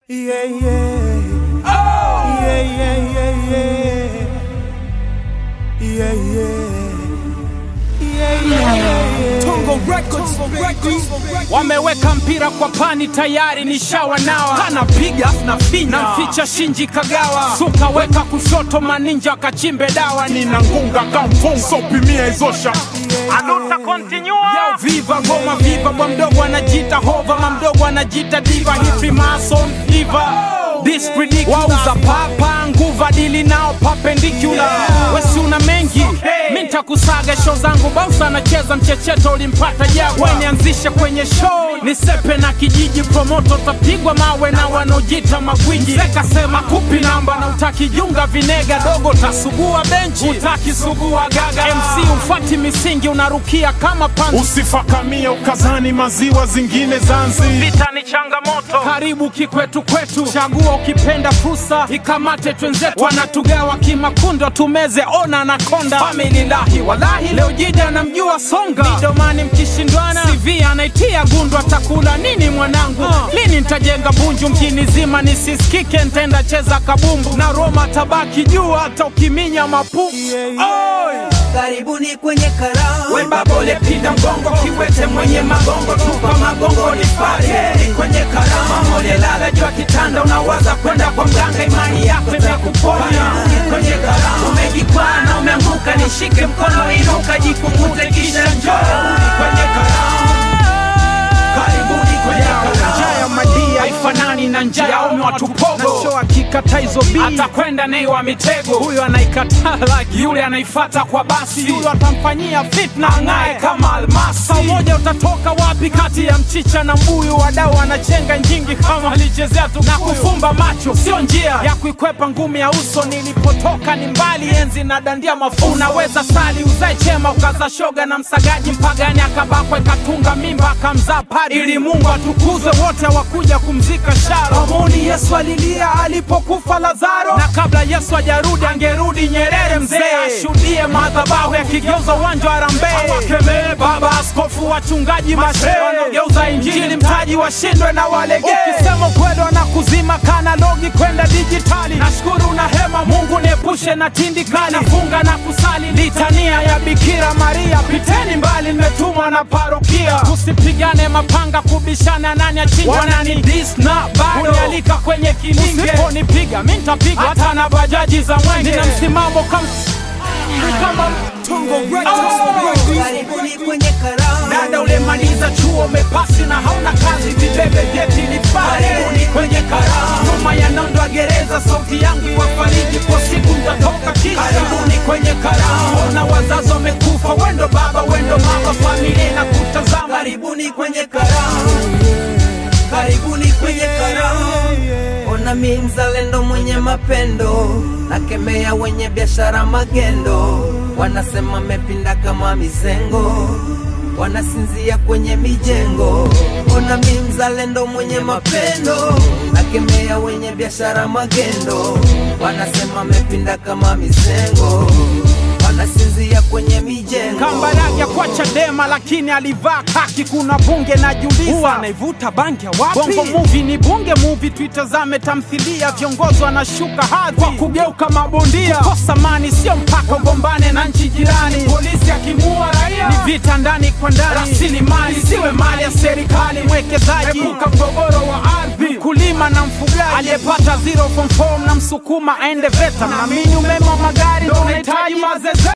Yeah, yeah. Oh! Yeah, yeah, yeah, yeah. Yeah, yeah. Yeah, yeah, yeah. Tongo Records, baby. Wameweka mpira kwa pani tayari ni shawa nawa anapiga na finya namficha Shinji Kagawa suka weka kushoto maninja kachimbe dawa nina ngunga kamfunga sopimia izosha aluta continua Yo, viva goma viva bwa mdogo anajita hova ma mdogo anajita diva hivi mason diva This ridiculous wauza papa nguva dili nao perpendicular wesi una mengi mi ntakusaga show zangu bausa anacheza mchecheto ulimpata jagwa nianzishe kwenye show nisepe na kijiji promoto tapigwa mawe na wanaojita magwiji sekasema kupi namba na utakijunga vinega dogo tasugua benchi utakisugua gaga mc ufati misingi unarukia kama panzi usifakamie ukazani maziwa zingine zanzi vita ni changamoto karibu kikwetu kwetu chagua ukipenda fursa ikamate twenzetu wanatugawa kimakundo tumeze ona na konda famililahi walahi leo jija namjua songa midomani mkishindwana cv anaitia gundu atakula nini mwanangu lini ntajenga bunju mjini zima nisisikike ntenda cheza kabumbu na roma tabaki juu hata ukiminya mapu Oi! Karibuni kwenye karamu wembabole pinda mgongo kiwete mwenye magongo tupa magongo nipate ni kwenye karama molelala juu ya kitanda unawaza kwenda kwa mganga imani yako itakuponya Ni kwenye karama umejikwaa na umeanguka nishike mkono inuka jikungute kisha njoo Ni kwenye karama karibuni kwenye karama njaa ya madia haifanani na njaa ya ume watupogo na show akikata hizo bi atakwenda nei wa mitego huyo anaikataa like yule anaifata kwa basi yule atamfanyia fitna ang'ae kama almasi Saa moja utatoka wapi kati ya mchicha na mbuyu wadau wanachenga njingi kama alichezea tu na kufumba macho sio njia ya kuikwepa ngumi ya uso nilipotoka ni mbali enzi na dandia mafu unaweza sali uzae chema ukaza shoga na msagaji mpagani akabakwa ikatunga mimba akamzaa padi ili mungu atukuzwe wote wakuja kumzika sharo amoni yesu alilia alipokufa lazaro na kabla yesu ajarudi angerudi nyerere mzee ashuhudie madhabahu yakigeuza uwanja wa rambe awakemee baba askofu wachungaji mashe wanaogeuza injili mtaji washindwe na walegee ukisema ukweli wanakuzima kanalogi kwenda dijitali nashukuru na hema mungu niepushe na tindikali nafunga na kusali litania ya bikira maria piteni mbali nimetumwa na parokia tusipigane mapanga kubishana nani achinjwa wanani dis na bado unialika kwenye kilinge usiponipiga mi ntapiga hata na bajaji za mwenge nina msimamo kama kama Tongo Records, baby. Karibuni kwenye karamu dada ulemaliza chuo umepasi na hauna kazi vibebe vyeti nipale kwenye karamu nyuma ya nondo ya gereza sauti yangu iwafariji kwa siku ntatoka kisha karibuni kwenye karamu na wazazi wamekufa wendo baba wendo mama familia na kutazama Karibuni kwenye karamu Karibuni kwenye karamu Ona mi mzalendo mwenye mapendo Nakemea wenye biashara magendo Wanasema mepinda kama mizengo Wanasinzia kwenye mijengo Ona mi mzalendo mwenye mapendo Nakemea wenye biashara magendo Wanasema mepinda kama mizengo Wanasinzia kwenye mijengo Kambarage kwa Chadema lakini alivaa kaki. Kuna bunge najiuliza, huwa anaivuta bangi ya wapi? Bongo movie ni bunge movie, tuitazame tamthilia. Viongozi wanashuka hadhi kwa kugeuka mabondia. Kukosa mani sio mpaka ugombane na nchi jirani. Polisi akimua raia ni vita ndani kwa ndani. Rasilimali siwe mali ya serikali. Mwekezaji epuka mgogoro wa ardhi. Mkulima na mfugaji aliyepata zero from form na msukuma aende VETA. Naamini umeme wa magari ndio unahitaji mazeze